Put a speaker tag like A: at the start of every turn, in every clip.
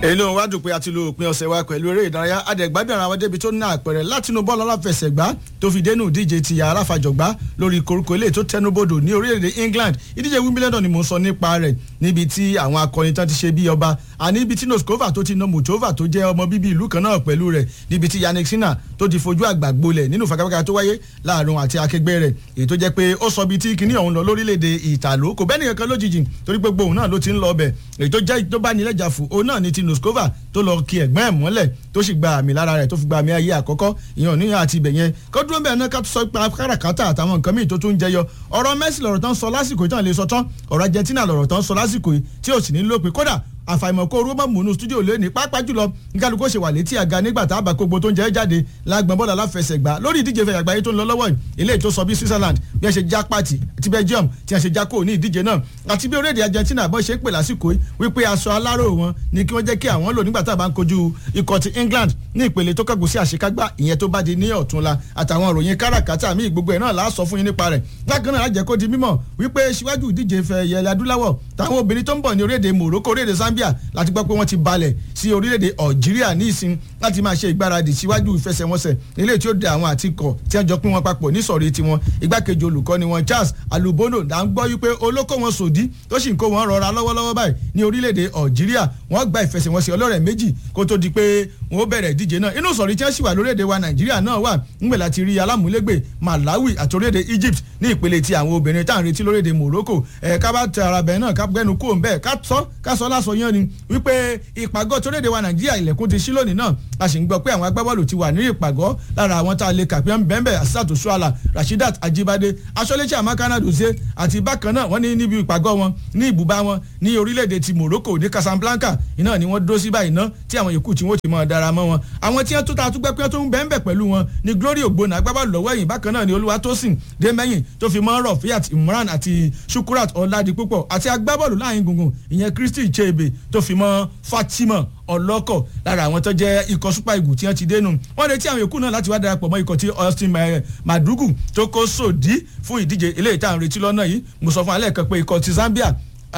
A: èyí ló ń wá dùn pé a ti lo òpin ọ̀sẹ̀ wa pẹ̀lú eré ìdárayá adẹ̀gbádùn ara wa débi tó ní àpẹẹrẹ látinú bọ́ọ̀lù aláfẹsẹ̀gbá tó fi dénú ìdíje ti aláfàjọgbá lórí koríko ilé tó tẹnubodò ní orílẹ̀-èdè England ìdíje Wimbledon ni mò ń sọ nípa rẹ̀ níbi tí àwọn akọni tán ti ṣe bí ọba àní ibi tí Noskova tó ti na Muchova tó jẹ́ ọmọ bíbí ìlú kan náà pẹ̀lú rẹ̀ níbi tí Yannick Sinner tó ti fojú àgbà gbolẹ̀ nínú fàkàfàkà tó wáyé láàrin àti akẹgbẹ́ rẹ̀ èyí tó jẹ́ pé ó sọ bí tí kinní ọ̀hún lọ lórílẹ̀‐èdè ìtàló kò bẹ́ẹ̀ nìkan kan lójijì torí pé gbóhùn náà ló ti ń lọ ọbẹ̀ èyí tó jẹ́ tó bá nílẹ̀ jà fún òun náà ni ti Noskova tó lọ kí ẹ̀gbọ́n ẹ̀ mọ́lẹ̀ tó sì gba àmì lára rẹ̀ tó fi gba àmì ayé àkọ́kọ́ ìyẹn níyàn àti ibẹ̀ yẹn kó dúró bẹ́ẹ̀ náà ká tó sọ pé káràkátà àtàwọn nǹkan míì tó tún ń jẹyọ ọ̀rọ̀ Messi lọ̀rọ̀ tán sọ lásìkò ìtàn lè sọ tán ọ̀rọ̀ Argentina lọ̀rọ̀ tán sọ lásìkò tí ò sì ní lópin kódà àfàìmọ̀ kó rúbọ̀ múnú stúdíò lónìí pápá jùlọ nkálukó ṣe wà létí àga nígbà tá a bá gbogbo tó ń jẹ́ jáde lágbọ̀n bọ́ọ̀lù aláfẹsẹ̀gbá lórí ìdíje fẹ̀yà àgbáyé tó ń lọ lọ́wọ́ yìí eléyìí tó sọ bí Switzerland bí wọ́n ṣe já pàtì ti Belgium tí wọ́n ṣe já kó ní ìdíje náà àti bí orílẹ̀-èdè Argentina bọ́ ṣe ń pè lásìkò yìí wípé aṣọ aláró wọn ni kí wọ́n jẹ́ kí àwọn lò nígbà tá a bá ń kojú ikọ̀ ti England ní ìpele tó kẹ́gùn sí àṣekágbá ìyẹn tó bá di ní ọ̀túnla àtàwọn ìròyìn káràkátà míì gbogbo ẹ̀ náà láà sọ fún yín nípa rẹ̀ bákan náà lájẹ́ kó di mímọ̀ wípé síwájú ìdíje fẹ̀ yẹlẹ adúláwọ̀ táwọn obìnrin tó ń bọ̀ ní orílẹ̀-èdè Morocco orílẹ̀-èdè Zambia láti gbọ́ pé wọ́n ti balẹ̀ sí orílẹ̀-èdè Algeria ní ìsìn láti máa ṣe ìgbáradì síwájú ìfẹsẹ̀wọnsẹ̀ ilé tí ó de àwọn àtikọ̀ tí wọ́n jọ pín wọn papọ̀ nísọ̀rí tiwọn igbákejì olùkọ́ni wọn Charles Alubono là ń gbọ́ wípé olóko wọn sòdí tó sì ń kó wọn rọra lọ́wọ́lọ́wọ́ báyìí ní orílẹ̀-èdè Algeria wọ́n gba ìfẹsẹ̀wọnsẹ̀ ọlọ́rẹ̀ méjì kó tó di pé wọ́n ó bẹ̀rẹ̀ ìdíje náà inú sọ̀rí tí wọ́n sì wà lórílẹ̀-èdè wa Nàìjíríà náà wà ńgbẹ̀ láti rí alámúlégbè Malawi àti orílẹ̀-èdè Egypt ní ìpele ti àwọn obìnrin tá à ń retí lórílẹ̀-èdè Morocco ẹ̀ ká bá tẹ ara bẹ̀ náà ká gbẹ́nu kó ń bẹ́ẹ̀ ká sọ ká sọ lásọ yán ni wípé ìpàgọ́ torílẹ̀-èdè wa Nàìjíríà ilẹ̀kùn ti ṣí lónìí náà a sì ń gbọ́ pé àwọn agbábọ́ọ̀lù ti wà ní ìpàgọ́ lára àwọn tá a lè kà pé ń bẹ́ẹ̀ Asisatu Suala Rashidat Ajibade aṣọ́lẹ́sẹ̀ Amakana Dose àti bákan náà wọ́n ní níbi ìpàgọ́ wọn ní ibùbá wọn ní orílẹ̀-èdè ti Morocco ní Casablanca iná ni wọ́n dúró sí báyìí ná tí àwọn yòókù tí wọ́n ti mọ̀ dára mọ́ wọn àwọn tí wọ́n tó ta àtúgbẹ́ pé tó ń bẹ́ẹ̀ bẹ́ẹ̀ pẹ̀lú wọn ni Glory Ogbonna agbábọ́ọ̀lù lọ́wọ́ ẹ̀yìn bákan náà ni Olúwatósìn Dẹ́mẹ́yìn tó fi mọ́ Rafiat Imran àti Shukurat Ọ̀làdìpúpọ̀ àti agbábọ́ọ̀lù láàrin gbùngbùn ìyẹn Christy Chebe tó fi mọ́ Fatima ọlọ́kọ̀ lára àwọn tó jẹ́ ikọ̀ super eagles tí wọ́n ti dénú wọ́n retí àwọn yòókù náà láti wá darapọ̀ mọ́ ikọ̀ tí Austin Madugu tó kó sòdí fún ìdíje eléyìí tá à ń retí lọ́nà yìí mo sọ fún alẹ́ kan pé ikọ̀ ti Zambia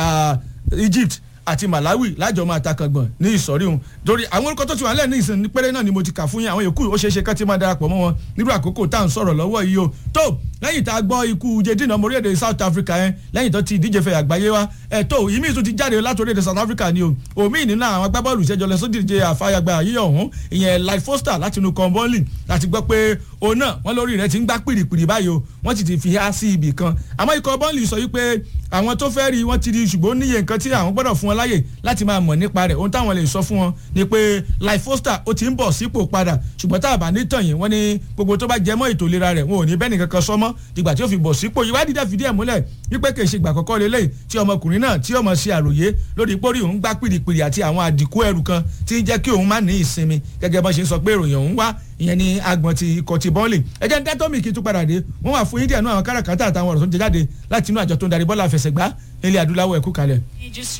A: Egypt àti Malawi lájọ máa ta kàngbọ̀n ní ìsọ̀rí òun torí àwọn orúkọ tó ti wà lẹ́ẹ̀ ní ìsìn ní péré náà ni mo ti kà fún yín àwọn yòókù ó ṣeé ṣe kán ti máa darapọ̀ mọ́ wọn nírú àkókò tá à ń sọ̀rọ̀ lọ́wọ́ yìí o tó lẹ́yìn tá a gbọ́ ikú jedina ọmọ orílẹ̀-èdè South Africa yẹn lẹ́yìn tó ti ìdíje fẹ̀ àgbáyé wa ẹ̀ tó ìmí tún ti jáde láti orílẹ̀-èdè South Africa ni o òmí nínú àwọn agbábọ́ọ̀lù ìṣẹ́jọ lọ sódì ìdíje àfàyàgbà yíyọ̀ ọ̀hún ìyẹn Life Foster láti inú kọ́ńbọ́ọ̀lì láti gbọ́ pé òun náà wọ́n lórí rẹ̀ ti ń gbá pìrìpìrì báyìí o wọ́n ti ti fi há sí ibì kan àmọ́ ikọ̀ bọ́ọ̀lì sọ wípé àwọn tó fẹ́ rí wọ́n ti rí ṣùgbọ́n níye nǹkan tí àwọn gbọ́dọ̀ fún wọn láyè láti máa mọ̀ nípa rẹ̀ ohun táwọn lè sọ fún wọn ni pé Life Foster ó ti ń bọ̀ sípò padà ṣùgbọ́n tá a bá ní tàn yín wọ́n ní gbogbo tó bá jẹ mọ́ ètò ìlera rẹ̀ wọn ò ní bẹ́ẹ̀ nìkan kan sọ́mọ́ dìgbà tí ó fi bọ̀ sípò ìwádìí dẹ̀ fìdí ẹ̀ múlẹ̀ wípé kì í ṣe ìgbà àkọ́kọ́ lélẹ̀ tí ọmọkùnrin náà tí ọmọ ṣe àròyé lórí pórí òun gbá pìrìpìrì àti àwọn àdìkú ẹrù kan tí ń jẹ́ kí òun má ní ìsinmi gẹ́gẹ́ bọ́n ṣe ń sọ pé ìròyìn òun wá ìyẹn ní agbọ̀n ti ikọ̀ ti bọ́ọ̀lì ẹjẹ́ ń dẹ́tọ́ mi kí n tún padà dé wọ́n wà fún india náà àwọn káràkátà àtàwọn ọ̀rọ̀ tó ń jẹ jáde láti inú àjọ tó ń darí bọ́ọ̀lù àfẹsẹ̀gbá ilẹ̀ adúláwọ̀ ẹ̀kú kalẹ̀.